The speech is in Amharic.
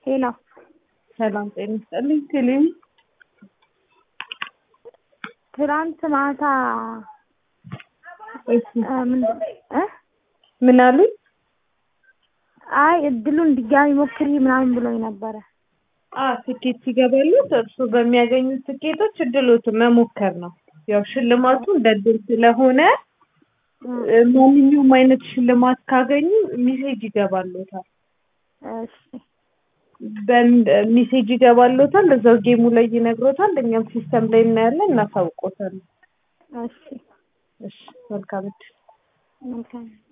ሄሎ ሰላም ጤና ይስጥልኝ። ቴሌም ትናንት ማታ እሺ፣ እ ምን እ ምን አሉኝ? አይ እድሉን ድጋሚ ሞክሪ ምናምን ብሎኝ ነበረ። አ ትኬት ሲገባሉት እርሱ በሚያገኙት ትኬቶች እድሎትን መሞከር ነው። ያው ሽልማቱ እንደ እድል ስለሆነ እ ማንኛውም አይነት ሽልማት ካገኙ ሚሴጅ ይገባሎታል። እሺ በሚሴጅ ይገባሎታል። እዛው ጌሙ ላይ ይነግሮታል። እኛም ሲስተም ላይ እናያለን፣ እናሳውቆታለን። እሺ እሺ፣ መልካም እድል። መልካም